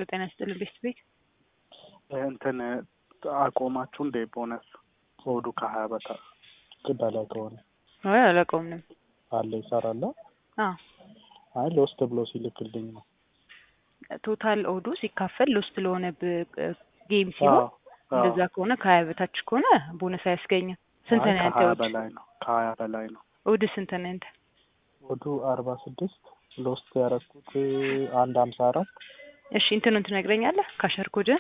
ሄሎ ጤና ይስጥልን ቤስት ቤት እንትን አቆማችሁ እንዴ? ቦነስ ሆዱ ከሀያ በታ በላይ ከሆነ አይ አላውቀውም። አለ ይሰራል። አዎ አይ ሎስት ብሎ ሲልክልኝ ነው። ቶታል ኦዱ ሲካፈል ሎስት ለሆነ ጌም ሲሆን አዎ፣ አዎ። እንደዛ ከሆነ ከሀያ በታች ከሆነ ቦነስ አያስገኝም። ስንት አይ ነው ያንተ ከሀያ ኦድ? በላይ ነው። ከሀያ በላይ ነው። ኦድ ስንት ነው ያንተ? ሆዱ አርባ ስድስት ሎስት ያረኩት አንድ ሀምሳ አራት እሺ እንትኑን ትነግረኛለህ? ካሸር ኮድን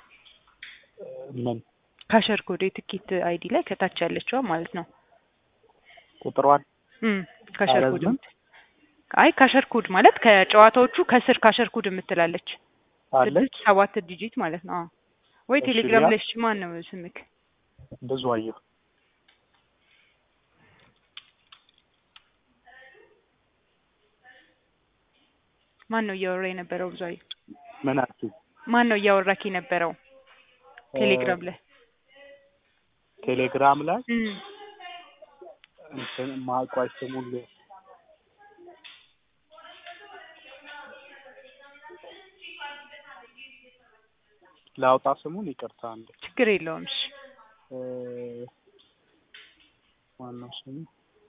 ምን ካሸር ኮድ የትኬት አይዲ ላይ ከታች ያለችዋ ማለት ነው። ቁጥሯን እም ካሸር ኮድ አላዝንም? የምት- አይ ካሸር ኮድ ማለት ከጨዋታዎቹ ከስር ካሸር ኮድ የምትላለች አለች ስድስት ሰባት ዲጂት ማለት ነው። አዎ። ወይ እሺ፣ ቴሌግራም ያ- ላይ እሺ፣ ማን ነው ስምክ? ብዙ አየሁ። ማን ነው እያወራ የነበረው? ብዙ ምን አልሽኝ? ማን ነው እያወራክ የነበረው? ቴሌግራም ላይ ቴሌግራም ላይ እም እንትን ማቋይ ስሙን ል- ላውጣ ስሙን ይቅርታ አንዴ ችግር የለውም። እሺ እ ማነው ስሙ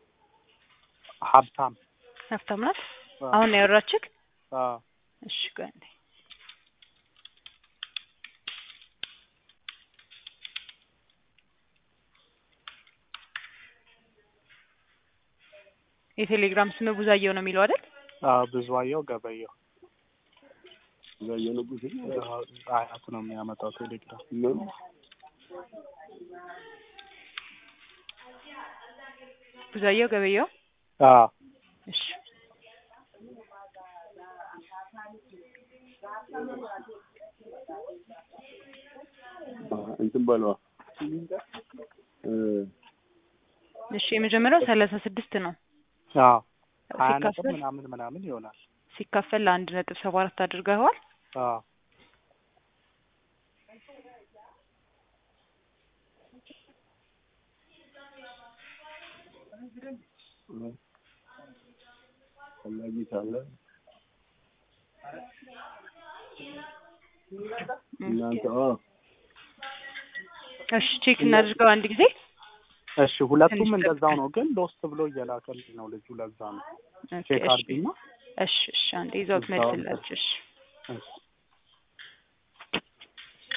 ሀብታም ሀብታም ናት። አዎ፣ አሁን ነው ያወራችክ? አዎ። እሺ ቆይ አንዴ የቴሌግራም ስም ቡዛየው ነው የሚለው አይደል? አዎ ብዙአየሁ ገበየሁ አዎ፣ አያት ነው የሚያመጣው ቴሌግራም ቡዛየው ገበየው። አዎ እሺ እንትን በለዋ እሺ የመጀመሪያው ሰላሳ ስድስት ነው አዎ ሀያ ነጥብ ሲካፈል ምናምን ምናምን ይሆናል ሲካፈል ለአንድ ነጥብ ሰባ አራት አድርገዋል። አዎ ፈላጊ ካለ እናንተ አዎ እሺ ቼክ እናድርገው አንድ ጊዜ። እሺ ሁለቱም ትንሽ እንደዛው ጠብቀን። ነው ግን ሎስት ብሎ እየላከልኝ ነው ልጁ ለዛ ነው ኦኬ፣ ቼክ እሺ አድርጊና እሺ እሺ አንዴ ይዘውት እዛው መልስላችሁ። እሺ እሺ